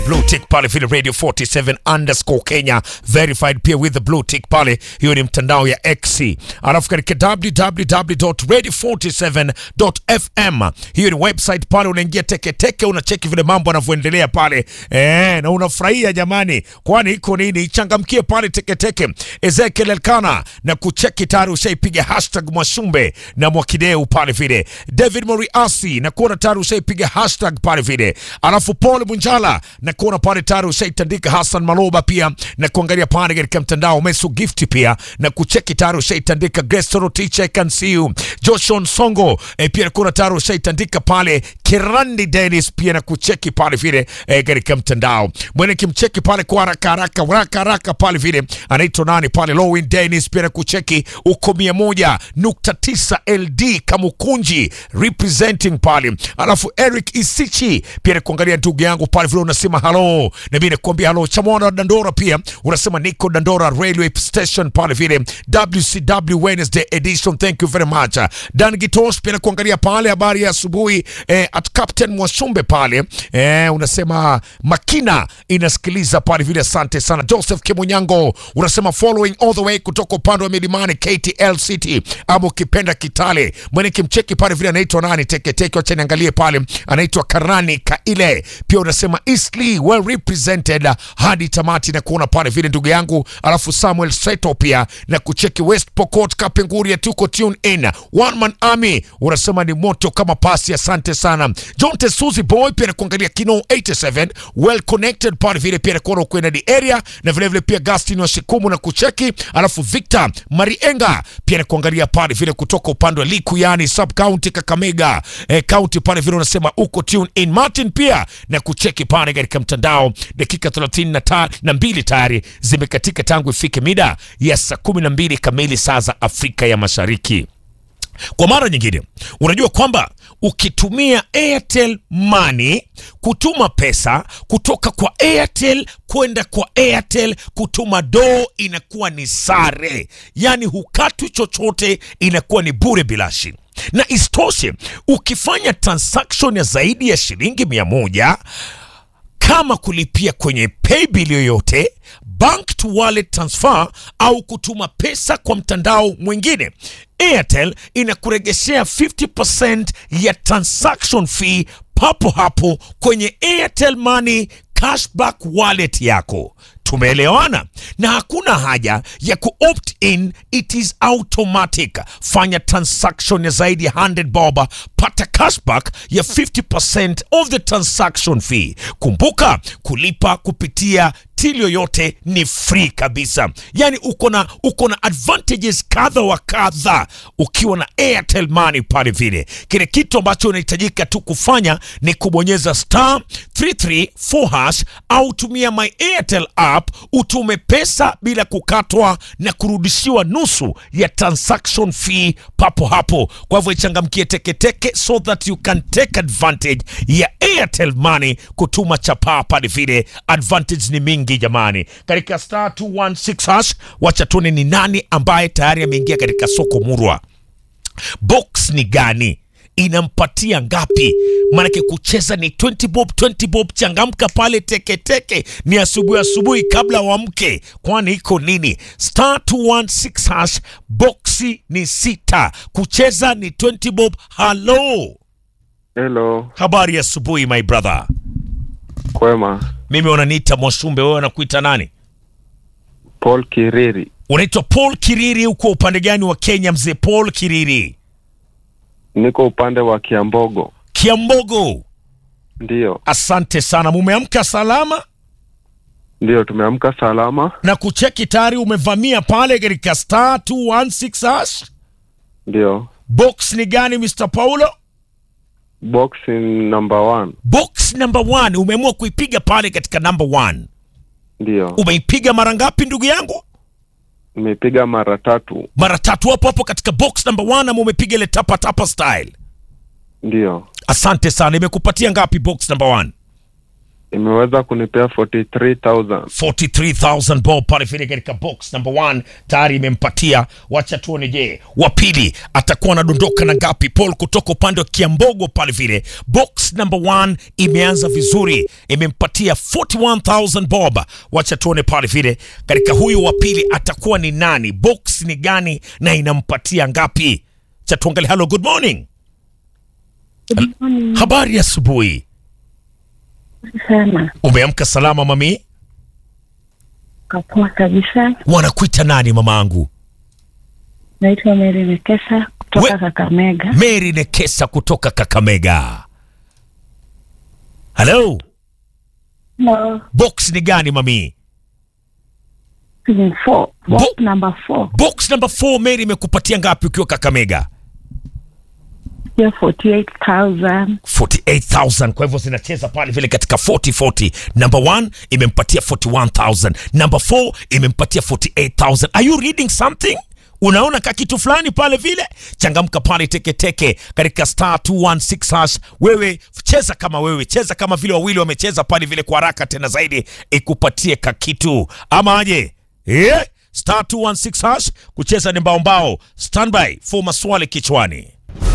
blue tick pale vile radio 47 underscore Kenya verified pia with the blue tick pale, hiyo ni mtandao ya X. Alafu katika www.radio47.fm hiyo ni website pale, unaingia teketeke, unacheki vile mambo yanavyoendelea pale eh, na unafurahia jamani, kwani iko nini? Changamkie pale teketeke. Ezekiel Elkana na kucheki tayari ushaipiga hashtag Mwashumbe na Mwakideu pale vile. David Moriasi na kuona tayari ushaipiga hashtag pale vile. Alafu Paul Munjala na kuona pale tayari ushaitandika. Hassan Maloba pia na kuangalia pale katika mtandao. Meso Gift pia na kucheki tayari ushaitandika. Grace Torotich I can see you. Joshon Songo eh, pia na kuona tayari ushaitandika pale. Kirandi Dennis pia na kucheki pale vile eh, katika mtandao. Mwene kimcheki pale kwa haraka haraka haraka haraka pale vile anaitwa nani pale Lowin Dennis pia na kucheki uko mia moja nukta tisa LD Kamukunji representing pale, alafu Eric Isichi pia na kuangalia ndugu yangu pale vile unasema halo, na mimi nakuambia halo. Chamwana Dandora pia unasema niko Dandora railway station pale vile WCW Wednesday edition, thank you very much. Dan Gitos pia na kuangalia pale habari ya asubuhi eh, at Captain Mwashumbe pale eh, unasema Makina inasikiliza pale vile, asante sana. Joseph Kimunyango unasema following all the way kutoka upande wa milimani KTL City ama ukipenda Kitale. Mwene kimcheki pale vile anaitwa nani teketeke, wacha niangalie pale, anaitwa Karani Kaile. Pia unasema Eastleigh well represented hadi tamati na kuona pale vile ndugu yangu, alafu Samuel Seto pia na kucheki West Pokot Kapenguria, tuko tune in one man army, unasema ni moto kama pasi, asante sana. John Tesuzi boy pia na kuangalia Kino 87 well connected pale vile pia na kuona ukwenda the area na vile vile pia Gastin wa Shikumu na kucheki, alafu Victor Marienga pia na kuangalia pale vile kutoka upande wa Liku yani sub county Kakamega eh, county pale vile unasema uko tune in. Martin pia na kucheki pale katika mtandao, dakika 32 na mbili tayari zimekatika tangu ifike mida ya saa 12 kamili saa za Afrika ya Mashariki. Kwa mara nyingine, unajua kwamba ukitumia Airtel Money kutuma pesa kutoka kwa Airtel kwenda kwa Airtel, kutuma doo inakuwa ni sare, yaani hukatwi chochote, inakuwa ni bure bilashi. Na isitoshe ukifanya transaction ya zaidi ya shilingi mia moja kama kulipia kwenye paybill yoyote bank to wallet transfer au kutuma pesa kwa mtandao mwingine, Airtel inakuregeshea 50% ya transaction fee papo hapo kwenye Airtel Money cashback wallet yako. Tumeelewana? Na hakuna haja ya kuopt in, it is automatic. Fanya transaction ya zaidi ya 100 bob, pata cashback ya 50% of the transaction fee. Kumbuka kulipa kupitia till yoyote ni free kabisa, yaani uko na uko na advantages kadha wa kadha ukiwa na Airtel Money pale vile. Kile kitu ambacho unahitajika tu kufanya ni kubonyeza star 334 hash au tumia my Airtel app utume pesa bila kukatwa na kurudishiwa nusu ya transaction fee papo hapo. Kwa hivyo ichangamkie teketeke so that you can take advantage ya Airtel Money kutuma chapaa pale vile. Advantage ni mingi jamani, katika star 216 hash. Wacha tuone ni nani ambaye tayari ameingia katika soko murwa. Box ni gani? inampatia ngapi? Maanake kucheza ni 20 bob 20 bob. Changamka pale teketeke, ni asubuhi asubuhi kabla wamke, kwani iko nini? Star 216 hash, boxi ni sita, kucheza ni 20 bob. Halo, Hello, habari ya asubuhi my brother. kwema. Mimi wananiita Mwashumbe, wewe wanakuita nani? Paul Kiriri, Unaitwa Paul Kiriri. Uko upande gani wa Kenya mzee Paul Kiriri? niko upande wa Kiambogo. Kiambogo. Ndiyo, Asante sana, mumeamka salama ndiyo, tumeamka salama. na kucheki tayari umevamia pale katika star 216 hash. Ndiyo, Box ni gani Mr. Paulo? box in number one. Box number one umeamua kuipiga pale katika number one. Ndiyo, Umeipiga mara ngapi ndugu yangu? nimepiga mara tatu. Mara tatu hapo hapo katika box number one, ama umepiga ile tapa tapa style? Ndiyo, Asante sana. Imekupatia ngapi box number one? imeweza kunipea 43000 43000 bob pale vile katika box number one tayari imempatia. Wacha tuone, je, wa pili atakuwa anadondoka na ngapi? Paul kutoka upande wa Kiambogo pale vile, box number one imeanza vizuri, imempatia 41000 bob. Wacha tuone pale vile katika huyu wa pili atakuwa ni nani, box ni gani na inampatia ngapi? Cha tuangalie. Hello, good morning. Good morning. Habari ya asubuhi, sana umeamka salama mami? kapoa kabisa. Wanakuita nani mamaangu? Naitwa Mary Nekesa kutoka We- Kakamega. Mary Nekesa kutoka Kakamega. Hello, Hello. box ni gani mami? Season four. Box Bo- number four. Box number 4 Mary imekupatia ngapi ukiwa Kakamega? Hiyo 48,000. 48000 kwa hivyo zinacheza pale vile katika 40 40. Number 1 imempatia 41000, number 4 imempatia 48000. Are you reading something? Unaona ka kitu fulani pale vile? Changamka pale teketeke katika star 216 hash. Wewe cheza kama wewe, cheza kama vile wawili wamecheza pale vile kwa haraka tena zaidi, ikupatie ka kitu ama aje? Eh? Star 216 hash kucheza ni mbao mbao. Standby for maswali kichwani.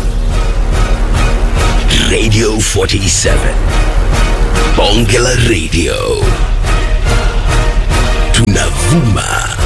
Radio 47. Bonge la Radio. Tunavuma